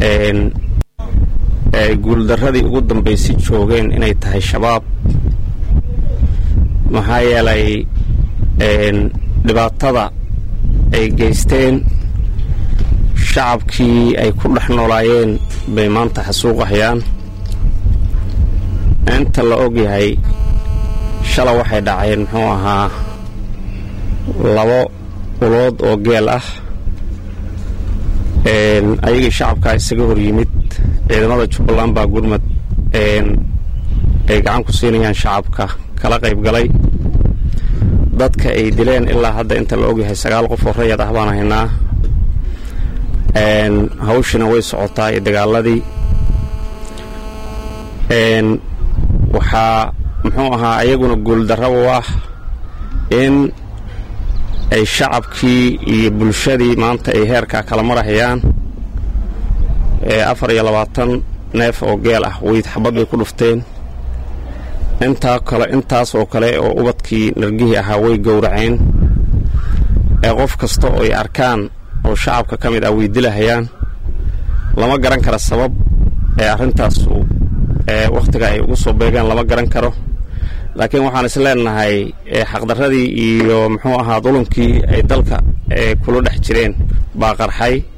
ay guuldarradii ugu dambaysay joogeen inay tahay shabaab maxaa yeelay dhibaatada ay geysteen shacabkii ay ku dhex noolaayeen bay maanta xasuuqahayaan inta la og yahay shala waxay dhaceen muxuu ahaa labo ulood oo geel ah ayagii shacabkaa isaga hor yimid ciidamada jubbaland baa gurmad ay gacan ku siinayaan shacabka kala qayb galay dadka ay dileen ilaa hadda inta la ogyahay sagaal qof oo rayad ah baan haynaa hawshina way socotaa iyo dagaaladii waxaa muxuu ahaa ayaguna guuldarra u ah in ay shacabkii iyo bulshadii maanta ay heerkaa kala marahayaan afar iyo labaatan neef oo geel ah weyd xabad bay ku dhufteen intaa kale intaas oo kale oo ubadkii nargihii ahaa way gowraceen ee qof kasta oo ay arkaan oo shacabka ka mid ah way dilahayaan lama garan kara sabab ee arrintaasu wakhtiga ay ugu soo beegeen lama garan karo laakiin waxaan is leenahay xaqdarradii iyo muxuu ahaa dulumkii ay dalka kula dhex jireen baa qarxay